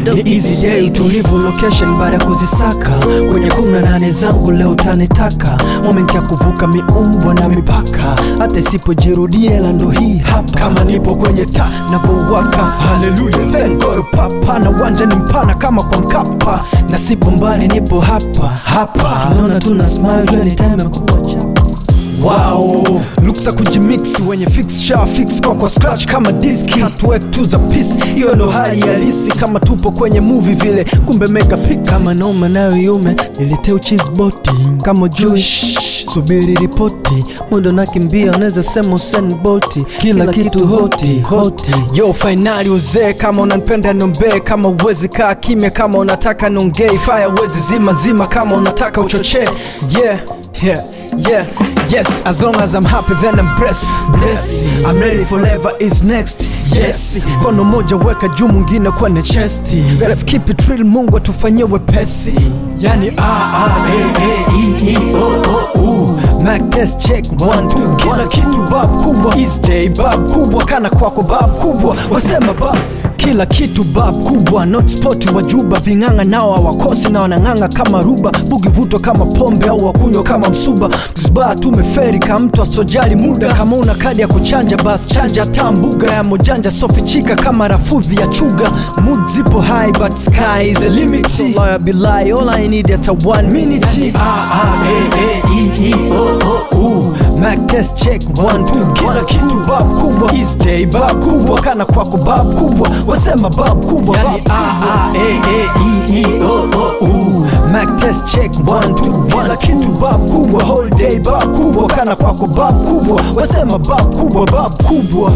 Ni easy day utulivu location baada ya kuzisaka kwenye kumi na nane zangu leo tanitaka moment ya kuvuka miumbwa na mipaka hata isipojirudia ila ndo hii hapa kama nipo kwenye ta navyowaka haleluya thank God papa na uwanja ni mpana kama kwa mkapa na sipo mbali nipo hapa hapa tunaona tuna smile jua ni time ya kuwa chapa Wow, luksa kujimix wenye fix sha fix kwa kwa scratch kama diski hatuwek tu za peace, hiyo ndo hali halisi kama tupo kwenye movie vile, kumbe mega pick kama noma nayo yume niliteu cheese boti kama Jewish subiri ripoti muda nakimbia unaweza sema Usain Bolt kila, kitu hoti hoti yo fainali uzee kama unanipenda nombee kama uwezi kaa kimya kama unataka nongei fire uwezi zima zima kama unataka uchochee yeah yeah yeah yes as long as i'm happy then i'm blessed blessed i'm ready forever is next yes kono moja weka juu mwingine kwenye chesti let's keep it real mungu atufanyie wepesi yani a a e e i i o o u Mac test check one two kila kitu bab kubwa is day bab kubwa kana kwako bab kubwa wasema bab kila kitu bab kubwa not spot wa juba ving'ang'a nao hawakosi na wanang'ang'a kama ruba bugi vuto kama pombe au wakunywa kama msuba zba tumeferi ka mtu asojali muda kama una kadi ya kuchanja bas chanja taa mbuga ya mojanja sofichika kama rafudhi ya chuga mood zipo high but sky is the limit so lawyer be lie all I need at a one minute yani, a a e e i i o o u Mac test check one two kila kitu bab kubwa is day bab kubwa kana kwako bab kubwa wasema bab kubwa yani a a e e i i o o u Mac test check one two kila kitu bab kubwa whole day bab kubwa kana kwako bab kubwa wasema bab kubwa bab kubwa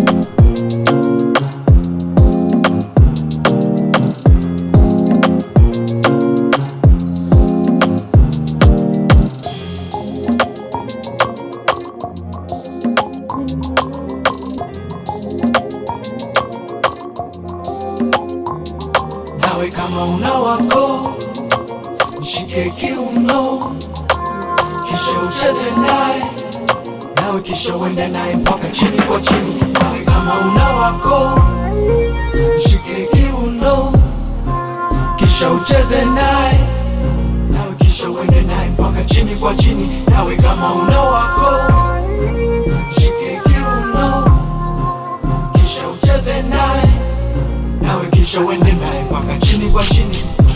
nawe kama una wako mshike kiuno kisha ucheze naye nawe kisha uende naye mpaka chini kwa chini nawe kama una wako mshike kiuno kisha ucheze naye nawe kisha uende naye mpaka chini kwa chini nawe kama una wako mshike kiuno kisha ucheze naye nawe kisha uende naye mpaka chini kwa chini